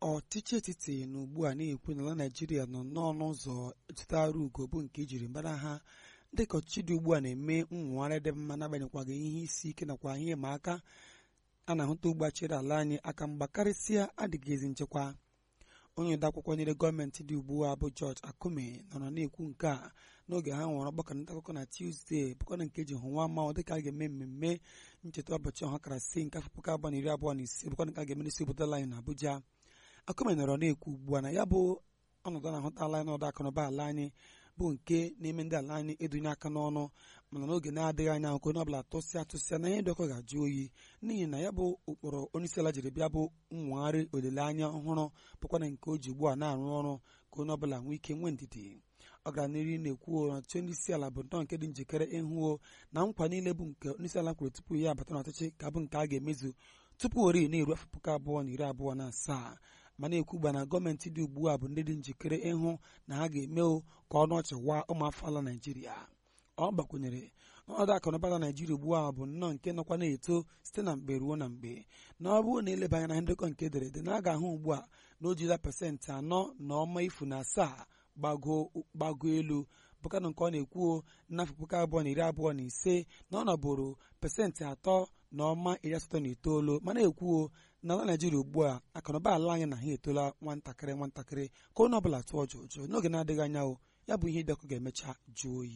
ọchịchị etiti na ugbu a na-ekwu n'ala naijiria nọ n'ọnụ ụzọ zụtara ugo bụ nke ejiri mara ha dịka ọchịchị dị ugbu a na-eme nwogharị dị mma n'agbanyeghịkwaghị ihe isi ike nakwa ihe ịma aka a na-ahụta ugbu a chere ala anyị aka mgba karịsịa adịghị ezi nchekwa onye odeakwụkwọ nyere gọọmenti dị ugbu a bụ George Akume nọrọ na-ekwu nke a n'oge ha nwere ọgbakọ nta akụkọ na Tuzdee bụkwana nke ji hụ nwa mmanwụ dịka a ga-eme mmemme ncheta ụbọchị ọhakarasị nke afọ puku abụọ na iri abụọ na ise bụkwana nke a ga-eme n'isi obodo anyị na Abuja Akume nọrọ na-ekwu ugbu a na ya bụ ọnọdụ na-ahụtala anyị n'ọdụ akụnụba ala anyị bụ nke na-eme ndị ala anyị edunye aka n'ọnụ mana n'oge na-adịghị anya nke onye ọbụla tụsịa tụsịa na ihe dị ọkụ ga-ajụ oyi n'ihi na ya bụ ụkpụrụ onyeisiala jiri bịa bụ nwegharị olileanya ọhụrụ bụkwana nke o ji ugbu a na-arụ ọrụ ka onye ọbụla nwee ike nwee ndidi ọ gara n'ihu na-ekwu na ọchịchị onye isi ala bụ nnọọ nke dị njikere ịhụo na nkwa niile bụ nke onye isi ala kwuru tupu ya abata n'ọchịchị ka bụ nke a ga-emezu tupu ori na-eru afọ puku abụọ na iri abụọ na asaa ma na-ekwu gba na gọọmenti dị ugbu a bụ ndị dị njikere ịhụ na ha ga-eme ka ọnụ ọchị waa ụmụafọ ala naijiria ọ gbakwunyere ọnọdụ akụnụba na naijiria ugbu a bụ nnọọ nke nọkwa na-eto site na mgbe ruo na mgbe na ọ bụrụ na eleba anya na ndekọ nke ederede na a ga-ahụ ugbu a na o jila pasentị anọ na ọma ifu na asaa gbago elu bụkana nke ọ na-ekwuo n'afọ puku abụọ na iri abụọ na ise na ọ nọbụrụ pasentị atọ na ọma iri asatọ na itoolu mana ekwuo na ala naijiria ugbu a akụnụba ala anyị na ha etola nwatakịrị nwatakịrị ka onye ọbụla tụọ jụjụ n'oge na-adịghị anya o ya bụ ihe dị ọkụ ga-emecha jụọ oyi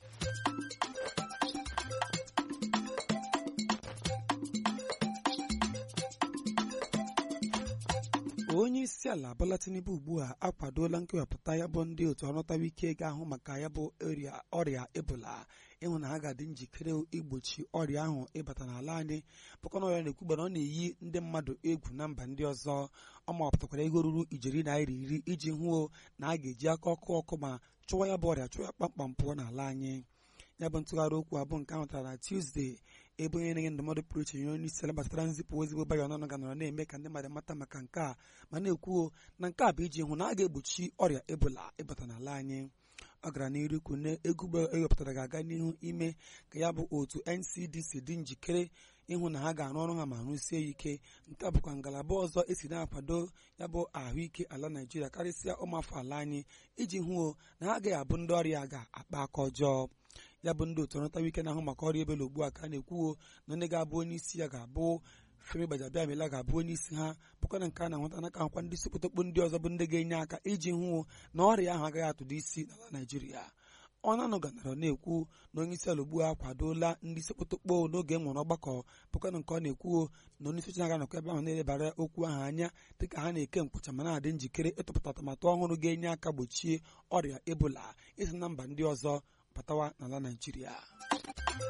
onye isi ala Bola Tinubu ugbu a akwadola nkewapụta ya bụ ndị otu ọrụtawa ike ga-ahụ maka ya bụ ọrịa ebola ịhụ na ha ga-adị njikere igbochi ọrịa ahụ ịbata n'ala anyị bụkwana ọrịa na-ekwugba na ọ na-eyi ndị mmadụ egwu na mba ndị ọzọ ọ mawapụtakwara ego ruru ijeri naira iri iji hụo na a ga-eji aka ọkụ ọkụ ma chụwa ya bụ ọrịa chụwa ya kpamkpam pụọ n'ala anyị ya bụ ntụgharị okwu abụ nke ahụtara na Tuzdee ebe onye na-enye ndụmọdụ pụrụ iche nye onye isi ala gbasara nzipụ ozigbo bayo ọnụ ga nọrọ na-eme ka ndị mmadụ mata maka nke a ma na-ekwuo na nke a bụ iji hụ na a ga-egbochi ọrịa ebola ịbata n'ala anyị ọ gara n'iru ikwu na egwu ewepụtara ga-aga n'ihu ime ka ya bụ otu NCDC dị njikere ịhụ na ha ga-arụ ọrụ ha ma rụsie ya ike nke a bụkwa ngalaba ọzọ esi na-akwado ya bụ ahụike ala Naijiria karịsịa ụmụafọ ala anyị iji hụo na ha agaghị abụ ndị ọrịa ga-akpa aka ọjọọ ya bụ ndị otu ọrụtawa ike na-ahụ maka ọrịa ebola ugbu a ka a na-ekwuo na onye ga-abụ onye isi ya ga-abụ Femi Gbajabiamila ga-abụ onye isi ha bụkwa na nke a na-ahụta n'aka akwa ndị isi kpotokpo ndị ọzọ bụ ndị ga-enye aka iji hụ na ọrịa ahụ agaghị atụdo isi n'ala Naijiria ọ na-anọganara na-ekwu na onye isi ala ugbu a akwadola ndị isi kpotokpo n'oge e nwere ọgbakọ bụkwa na nke ọ na-ekwuo na onye isi oche na-aga nọkọ ebe ahụ na-elebara okwu ahụ anya dịka ha na-eke nkwụcha ma na-adị njikere ịtụpụta atụmatụ ọhụrụ ga-enye aka gbochie ọrịa ebola isi na mba ndị ọzọ batawa n'ala Naijiria